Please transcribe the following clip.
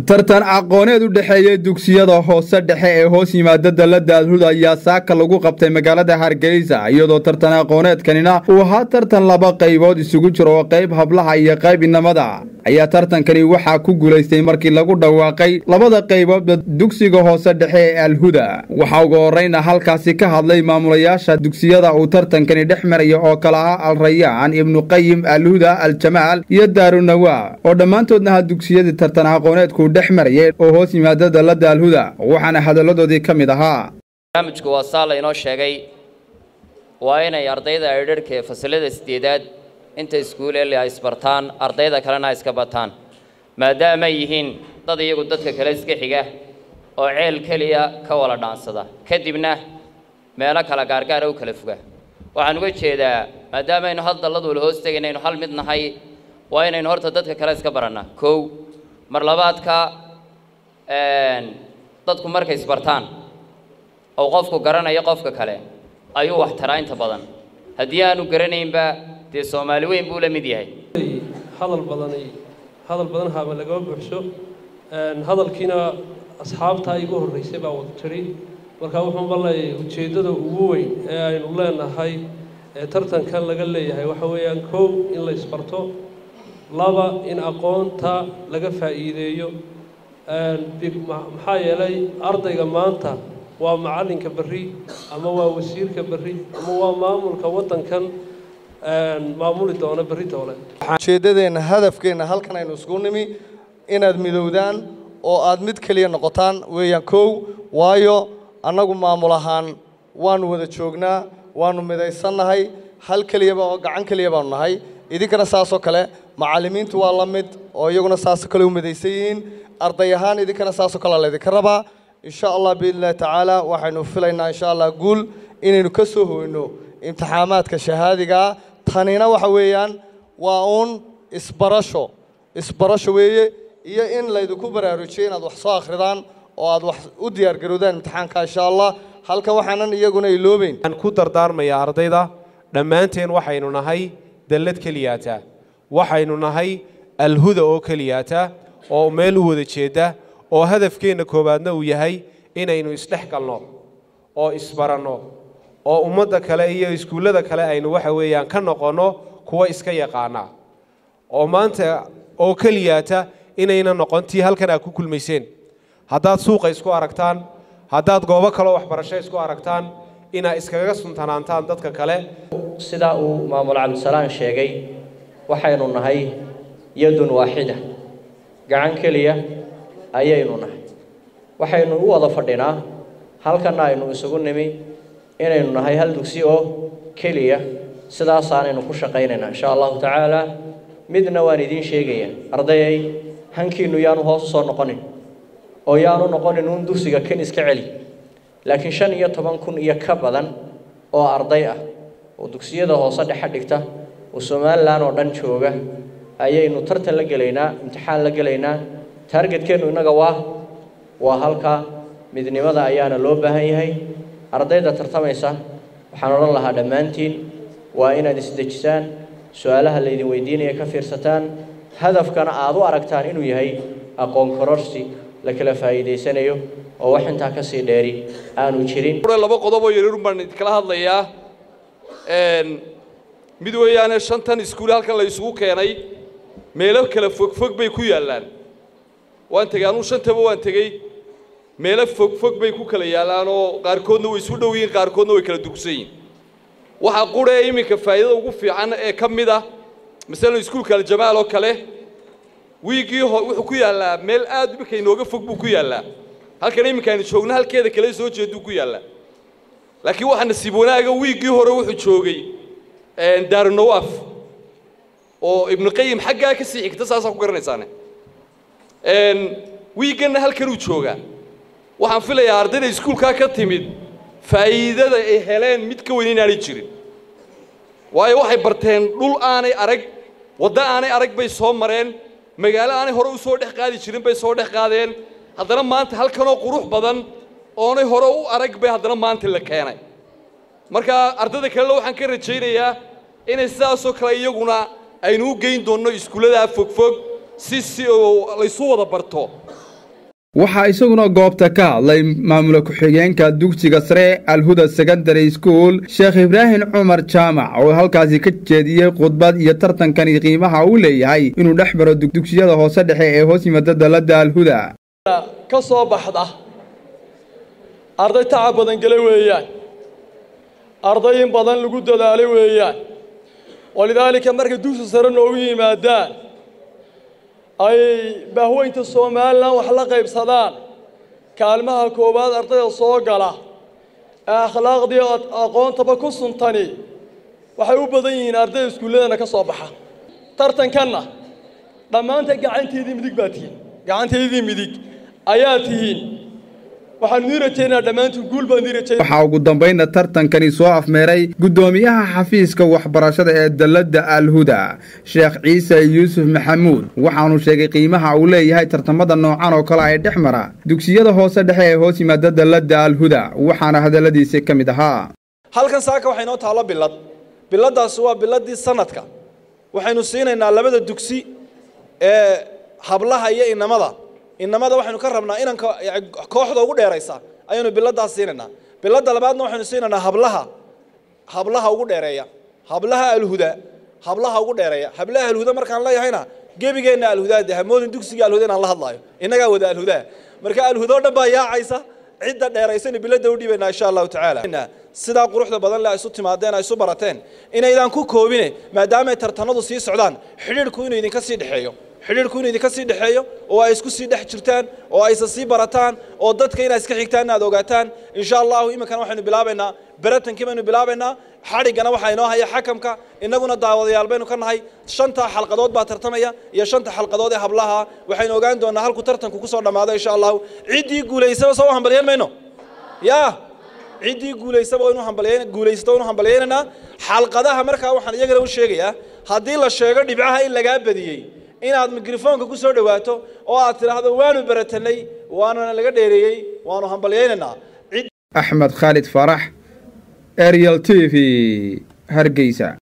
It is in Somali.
tartan aqooneed u dhexeeya dugsiyada hoose dhexe ee hoos yimaada dalada alhuda ayaa saaka lagu qabtay magaalada hargeysa iyadoo tartan aqooneedkanina uu ahaa tartan laba qaybood isugu jiro oo qayb hablaha iyo qayb inamada ayaa tartankani waxaa ku guulaystay markii lagu dhawaaqay labada qayboodba dugsiga hoose dhexe ee alhuda waxaa ugu horeyna halkaasi ka hadlay maamulayaasha dugsiyada uu tartankani dhex maraya oo kale ah alrayaan ibnuqayim alhuda aljamaal iyo daarunawa oo dhammaantoodna ha dugsiyadii tartan aqooneedku dhex marayay oo hoos yimaada dalada alhuda waxaana hadalladoodii ka mid ahaa barnaamijku waa saa laynoo sheegay waa inay ardayda aydharhka ee fasalada sideedaad inta iskuuleeli ay isbartaan ardayda kalena ay iska bataan maadaama ay yihiin dad iyagu dadka kale iska xiga oo ceel keliya ka wala dhaansada kadibna meelo kala gaargaara u kala foga waxaan uga jeedaa maadaama aynu hal dallad wala hoos tegaynaynu hal mid nahay waa inaynu horta dadka kale iska barannaa kow mar labaadka dadku markay isbartaan oo qofku garanayo qofka kale ayuu wax taraa inta badan haddii aanu garanaynba dee soomaali weyn buu la mid yahay hadal badani hadal badan haaba lagama buuxso hadalkiina asxaabtaa igu horreysay baa wada tiri marka wuxuun baleeyahay ujeeddada ugu weyn ee aynu leenahay ee tartankan laga leeyahay waxa weeyaan kow in la isbarto laba in aqoonta laga faa'iideeyo maxaa yeelay ardayga maanta waa macallinka berri ama waa wasiirka berri ama waa maamulka waddankan maamuli doona berri doole ujeeddadeenna hadafkeenna halkan aynu isku nimi inaad midowdaan oo aad mid keliya noqotaan weeyaan kow waayo annagu maamul ahaan waanu wada joognaa waanu midaysannahay hal keliyaba oo gacan keliya baanu nahay idinkana saasoo kale macallimiintu waa la mid oo iyaguna saasoo kale u midaysan yihiin arday ahaan idinkana saasoo kale laydinka rabaa insha allah biidni illahi tacaala waxaynu filaynaa insha allah guul inaynu ka soo hoyno imtixaamaadka shahaadigaa tanina waxa weeyaan waa uun isbarasho isbarasho weeye iyo in laydinku baraarujiyo inaad wax soo akhridaan oo aad wax u diyaargarowdaan imtixaanka insha allah halkan waxaanan iyaguna iloobeyn waxaan ku dardaarmayaa ardayda dhammaanteen waxaynu nahay dallad keliyaata waxaynu nahay alhuda oo keliyaata oo meel u wada jeedda oo hadafkeenna koowaadna uu yahay inaynu isdhex galno oo isbaranno oo ummadda kale iyo iskuullada kale aynu waxa weeyaan ka noqonno kuwa iska yaqaana oo maanta oo keliyaata inayna noqon tii halkan aad ku kulmayseen haddaad suuqa isku aragtaan haddaad goobo kaleo waxbarasho isku aragtaan inaad iskaga suntanaantaan dadka kale sidaa uu maamul cabdisalaan sheegay waxaynu nahay yadun waaxida gacan keliya ayaynu nahay waxaynu u wada fadhinaa halkanna aynu isugu nimi inaynu nahay hal dugsi oo keliya sidaasaanaynu ku shaqaynaynaa insha allahu tacaala midna waan idiin sheegaya ardayay hankiinnu yaanu hoos u soo noqonin oo yaanu noqonin uun dugsiga kan iska celi laakiin shan iyo toban kun iyo ka badan oo arday ah oo dugsiyada hoose dhexe dhigta oo somalilan oo dhan jooga ayaynu tartan la gelaynaa imtixaan la gelaynaa taargetkeennu innaga waa waa halkaa midnimada ayaana loo baahan yahay ardayda tartamaysa waxaan odhan lahaa dhammaantiin waa inaad isdejisaan su-aalaha laydin weydiinaya ka fiirsataan hadafkana aad u aragtaan inuu yahay aqoon kororsi la kala faa'iidaysanayo oo wax intaa ka sii dheeri aanu jirin laba qodob oo yaryarun baan idinkala hadlayaa mid weeyaane shantan iskuul halkan la isugu keenay meelo kala fogfog bay ku yaallaan waan tegey anuu shantaba waan tegey meelo fogfog bay ku kala yaallaan oo qaarkoodna way isu dhow yihiin qaarkoodna way kala durugsan yihin waxaa quree iminka faa'iidada ugu fiican ee ka mid ah masalan iskuulka aljamaal oo kale wiiggii wuxuu ku yaallaa meel aad iminka inooga fog buu ku yaallaa halkan iminka aynu joogno halkeeda kale soo jeeduu ku yaallaa laakiin waxaa nasiib wanaaga wiiggii hore wuxuu joogay daarunawaaf oo ibnuqayim xaggaa ka sii xigta saasaa ku garanaysaane wiigganna halkanuu joogaa waxaan filayaa ardayda iskuulkaa ka timid faa'iidada ay heleen mid ka weyn inaanay jirin waayo waxay barteen dhul aanay arag waddo aanay arag bay soo mareen magaalo aanay hore u soo dhex qaadi jirin bay soo dhex qaadeen haddana maanta halkanoo qurux badan oonay hore u arag bay haddana maanta la keenay marka ardayda kalena waxaan ka rajaynayaa inay sidaasoo kale iyaguna aynu u geyn doonno iskuulladaa fogfog si si laysu wada barto waxaa isaguna goobta ka hadlay maamula ku-xigeenka dugsiga sare alhuda secondary school sheekh ibraahim cumar jaamac oo halkaasi ka jeediyey khudbad iyo tartankani qiimaha uu leeyahay inuu dhex maro dugsiyada hoose dhexe ee hoos yimaada dalladda alhuda ka soo baxda arday tacab badan gele weeyaan arday in badan lagu dadaalay weeyaan walidaalika markay dugsi sare noogu yimaadaan ay baahweynta somalilan wax la qaybsadaan kaalmaha koowaad ardayda soo gala ee akhlaaqdii aqoontaba ku suntani waxay u badan yihiin ardayda iskuulladana ka soo baxa tartankanna dhammaanta gacanteedii midig baa tihiin gacanteedii midig ayaa tihiin waxaan nii rajaynaa dhammaantiin guul baan nii rajaynaa waxaa ugu dambaynna tartankani soo afmeeray guddoomiyaha xafiiska waxbarashada ee dalladda alhuda sheekh ciise yuusuf maxamuud waxaanu sheegay qiimaha uu leeyahay tartamada noocan oo kale ay dhex mara dugsiyada hoose dhexe ee hoos yimaada dalladda alhuda waxaana hadalladiisi ka mid ahaa halkan saaka waxay noo taallo bilad biladdaasi waa biladdii sanadka waxaynu siinaynaa labada dugsi ee hablaha iyo inamada inamada waxaynu ka rabnaa inanka kooxda ugu dheeraysa ayaynu biladdaas siinaynaa biladda labaadna waxaynu siinaynaa hablaha hablaha ugu dheereeya hablaha alhuda hablaha ugu dheereeya hablaha alhuda markaan leeyahayna gebigeenna alhudaa de hamoodin dugsiga alhuda inaan la hadlaayo innagaa wada alhudaa marka alhuda o dhan baa yaacaysa cidda dheeraysaynu biladda u dhiibaynaa insha allahu tacaala sidaa quruxda badan le ay isu timaadeen ay isu barateen inaydaan ku koobine maadaamay tartanadu sii socdaan xidhiidhku inuu idinka sii dhexeeyo xidhiidhku inuu idinka sii dhexeeyo oo ay isku sii dhex jirtaan oo aysa sii barataan oo dadka inaad iska xigtaan inaad ogaataan insha allahu iminkana waxaynu bilaabaynaa beratankii baynu bilaabaynaa xadhiggana waxaa inoo haya xakamka innaguna daawadayaal baynu ka nahay shanta xalqadood baa tartamaya iyo shanta xalqadood ee hablaha waxaynu ogaan doonaa halku tartanku ku soo dhammaado insha allahu ciddii guulaysaba soo hambalyeyn mayno yaa ciddii guulaysaba inu hambalyeyn guulaysato inu hambalyeynaynaa xalqadaha markaa waxaan iyagana u sheegayaa haddii la sheego dhibcaha in lagaa badiyey inaad mikrofoonka ku soo dhowaato oo aad tidhaahdo waanu baratanay waanuna laga dheereeyey waanu hambalyeynaynaa axmed khaalid faarax ariel t v hargeysa